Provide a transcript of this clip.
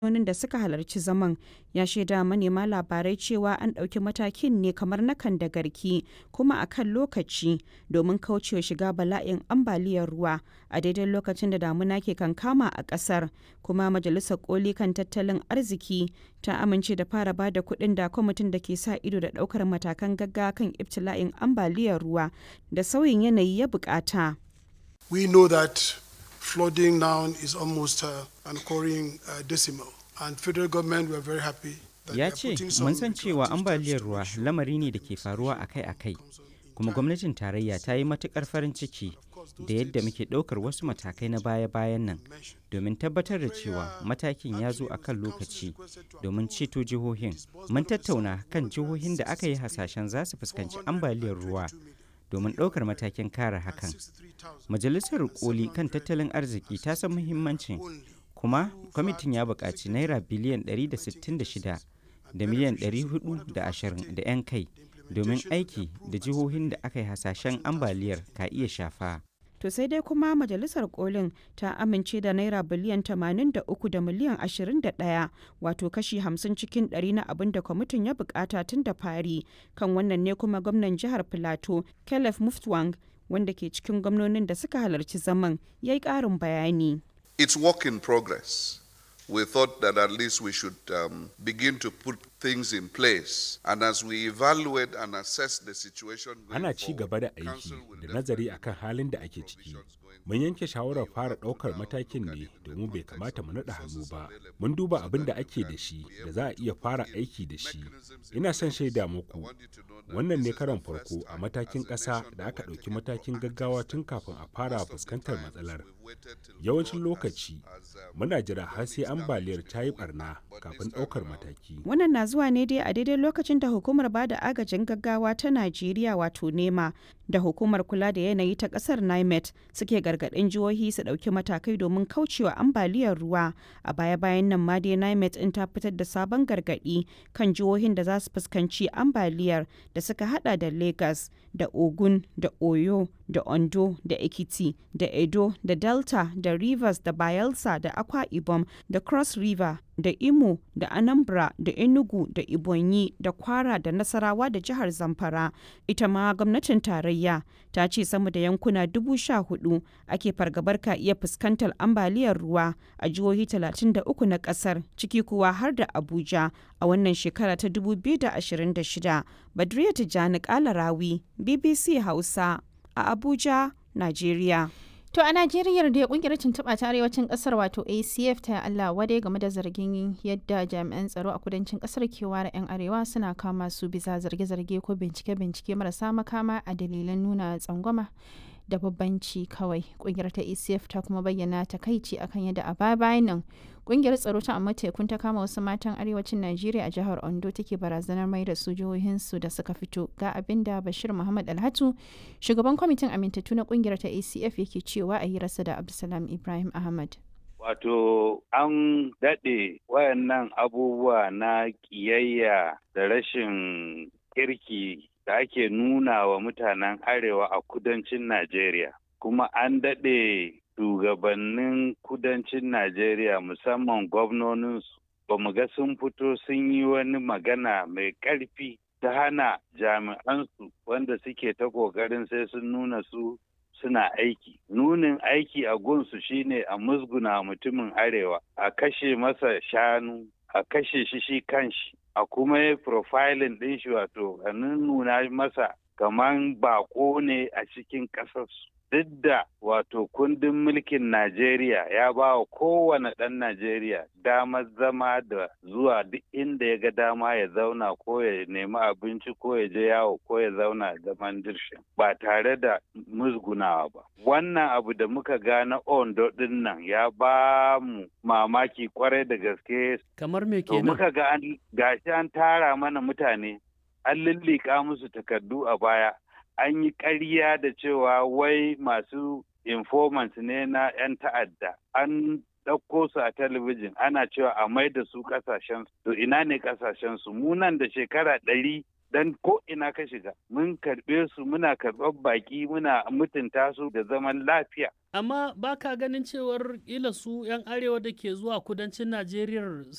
gwamnonin da suka halarci zaman ya shaida manema labarai cewa an ɗauki matakin ne kamar na kan da garki kuma a kan lokaci domin kaucewa shiga bala'in ambaliyar ruwa a daidai lokacin da damuna ke kankama a ƙasar kuma majalisar koli kan tattalin arziki ta amince da fara ba da kuɗin da kwamitin da ke sa ido da ɗaukar matakan gaggawa kan ibtila'in ambaliyar ruwa da sauyin yanayi ya bukata. We know that flooding now is almost uh, an occurring uh, decimal. And federal government were very happy that Ya they are ce, putting some mun san into cewa active ambaliyar steps to ruwa make sure lamari ne da ke faruwa akai-akai, kuma gwamnatin tarayya ta yi matukar farin ciki da yadda muke ɗaukar wasu matakai na baya-bayan nan domin tabbatar da cewa matakin ya zo a kan lokaci domin ceto jihohin. Mun tattauna kan jihohin da aka yi hasashen za su fuskanci ambaliyar ruwa domin ɗaukar matakin kare hakan. Majalisar koli kan tattalin arziki ta san muhimmancin kuma kwamitin ya buƙaci naira biliyan 166 da miliyan 420 da 'yan kai domin aiki da jihohin da aka yi hasashen ambaliyar ka iya shafa. To sai dai kuma majalisar kolin ta amince da naira biliyan 83 da miliyan 21 wato kashi 50 cikin 100 na abin da kwamitin ya bukata tun da fari kan wannan ne kuma gwamnan jihar Filato Caleb Muftwang wanda ke cikin gwamnonin da suka halarci zaman ya yi ƙarin bayani. It's work in progress. We thought that at least we should um, begin to put things in place. And as we evaluate and assess the situation going ana ci gaba da forward, aiki Council will da nazari definitely akan halin da ake ciki mun yanke shawarar fara ɗaukar matakin ne domin bai kamata mu naɗa hannu ba mun duba abin da ake da shi da za a iya fara aiki da shi ina son shaida muku wannan ne karon farko a matakin ƙasa da aka ɗauki matakin gaggawa tun kafin a fara fuskantar matsalar yawancin lokaci muna jira har sai ambaliyar ta yi barna kafin ɗaukar mataki Wannan na zuwa ne dai a daidai lokacin da hukumar ba da agajin gaggawa ta Najeriya wato NEMA da hukumar kula da yanayi ta kasar NIMET suke gargaɗin jihohi su ɗauki matakai domin kaucewa ambaliyar ruwa. A baya-bayan nan ma dai NIMET in ta fitar da sabon gargaɗi kan jihohin da za su fuskanci ambaliyar da suka hada da Lagos da Ogun da Oyo da Ondo da Ekiti da Edo da Delta da Rivers da Bayelsa da Akwa Ibom da Cross River da Imo da Anambra da Enugu da Ibonyi da Kwara da Nasarawa da jihar Zamfara. Ita ma gwamnatin tarayya ta ce sama da yankuna dubu sha hudu ake fargabar ka iya fuskantar ambaliyar ruwa a jihohi 33 na kasar ciki kuwa har da Abuja a wannan shekara ta 2026. Badriya Tijjani Kalarawi, BBC Hausa a Abuja, Najeriya. To a Najeriya da kungiyar tuntuɓa ta arewacin ƙasar wato ACF ta Allah wadai game da zargin yadda jami'an tsaro a kudancin ƙasar ke ware 'yan arewa suna kama su bisa zarge-zarge ko bincike-bincike marasa makama a dalilan nuna tsangwama da babbanci kawai. Kungiyar ta ACF ta kuma bayyana takaici akan yadda a baya bayan nan kungiyar tsaro ta amma tekun ta kama wasu matan arewacin Najeriya a jihar Ondo take barazanar mai da su jihohinsu da suka fito ga abin da Bashir Muhammad Alhatu shugaban kwamitin amintattu na kungiyar ta ACF yake cewa a hirarsa da Abdulsalam Ibrahim Ahmad. Wato an daɗe wayannan abubuwa na ƙiyayya da rashin kirki da ake nuna wa mutanen arewa a kudancin Najeriya. Kuma an daɗe shugabannin kudancin Najeriya musamman gwamnoninsu ba mu ga sun fito sun yi wani magana mai ƙarfi ta hana jami'ansu wanda suke ta ƙoƙarin sai sun nuna su suna aiki. Nunin aiki a gunsu shine a musguna mutumin arewa, a kashe masa shanu, a kashe shi shi kanshi, a kuma yi profiling ɗin shi wato a nuna masa kaman bako ne a cikin ƙasarsu. Duk da wato kundin mulkin Najeriya ya ba wa kowane ɗan Najeriya damar zama da zuwa duk inda ya ga dama ya zauna ko ya nemi abinci ko ya je yawo ko ya zauna zaman dirshin ba tare da musgunawa ba. Wannan abu da muka ga na Ondo ɗin nan ya ba mu mamaki kwarai da gaske. Kamar me To kenan? muka ga an gashi an tara mana mutane an lullika musu takardu a baya an yi ƙarya da cewa wai masu informants ne na 'yan ta'adda an ɗauko su a talabijin ana cewa a mai da su ƙasashen to ina ne ƙasashen su mu nan da shekara ɗari dan ko ina ka shiga mun karɓe su muna karɓar baƙi muna mutunta su da zaman lafiya Amma ba ka ganin cewar ila su 'yan arewa da ke zuwa kudancin Najeriya